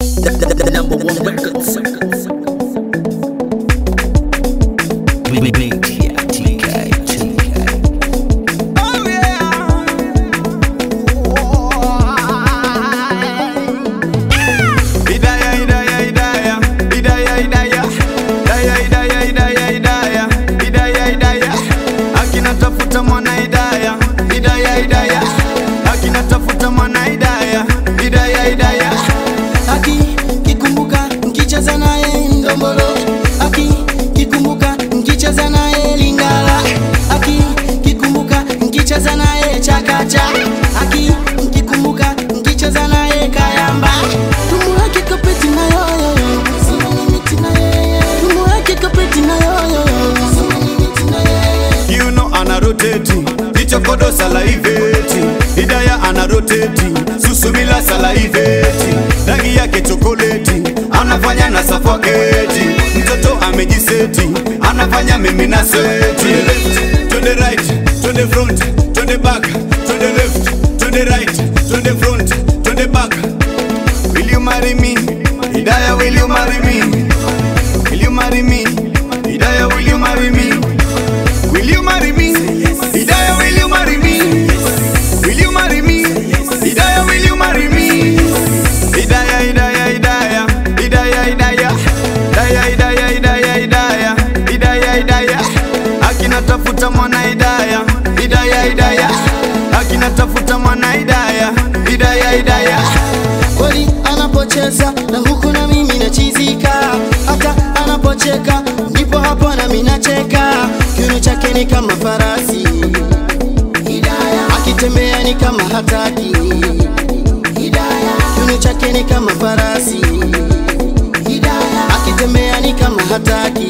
The, the, the number one records. Hidaya, hidaya, hidaya, hidaya, hidaya, hidaya, hidaya, hidaya, hidaya, hidaya, hidaya. Akina tafuta mwana hidaya, hidaya, hidaya. Akina tafuta mwana hidaya, hidaya, hidaya. Aki kikumbuka nkicheza naye ndombolo, aki kikumbuka nkicheza naye lingala, aki kikumbuka nkicheza naye chakacha, aki kikumbuka nkicheza naye kayamba. Tumbo yake kapeti na yoyoyo, sina limiti na yeye. Tumbo yake kapeti na yoyoyo, sina limiti na yeye. You know ana rotate, ichokodo salaiveti. Hidaya ana rotate, susumila salaiveti. Rangi yake chokoleti, anafanya na suffocate. Mtoto amejiseti, anafanya mimi na seti. To the right, to the front, to the back, to the left, to the right, to the front, to the back. Will you marry me? Hidaya, will you marry me? Will you marry me? Hidaya, will you marry me? Will you marry me? Hidaya, will you marry me? Will you marry me? Hidaya, will you marry me? Hidaya, Hidaya, Hidaya, Hidaya, Hidaya, Hidaya, Hidaya, Hidaya, Hidaya, Hidaya, Hidaya. Akina tafuta mwana Hidaya, Hidaya, Hidaya. Akina tafuta mwana Hidaya, Hidaya, Hidaya. kweli anapocheza na huku na mimi nachizika, hata anapocheka ndipo hapo na mimi nacheka. Kiuno chake ni kama farasi, Hidaya akitembea ni kama hataki, Hidaya kiuno chake ni kama farasi, Hidaya akitembea ni kama hataki,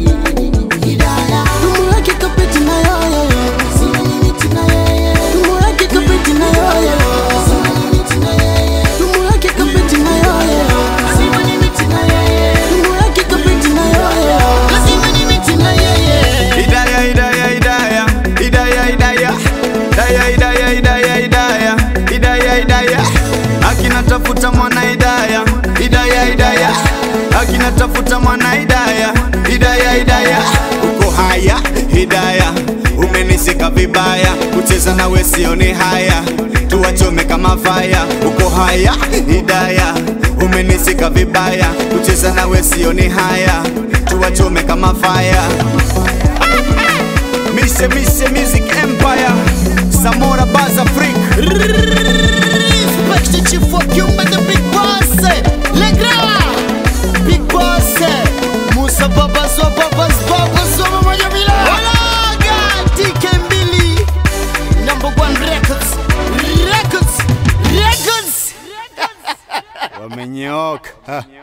Hidaya tumbo yake kapeti na yoyoyo, sina limiti na yeye. Tumbo yake kapeti na yoyoyo, sina limiti na yeye. Tumbo yake kapeti na yoyoyo, lazima nimiti na yeye. Tumbo yake kapeti na yoyoyo, lazima nimiti na yeye. Hidaya, Hidaya, Hidaya, Hidaya, Hidaya, Hidaya, Hidaya, Hidaya, Hidaya, Hidaya, Hidaya. Akina tafuta mwana Hidaya, Hidaya, Hidaya. Akina tafuta mwana Hidaya, Hidaya, Hidaya. Uko haya Hidaya, umenisika vibaya, kucheza nawe sioni haya, tuwachome kama faya. Uko haya Hidaya, umenisika vibaya, kucheza nawe sioni haya, tuwachome kama faya. Mise Mise Music Empire Samora Baza Freak Respect the chief of Kimba, the big boss. Le grand, big boss. Musa Baba, so Baba's Baba, so Mama Jamila. Olaga, TK Mbili. Number one records, records, records. Wamenyoka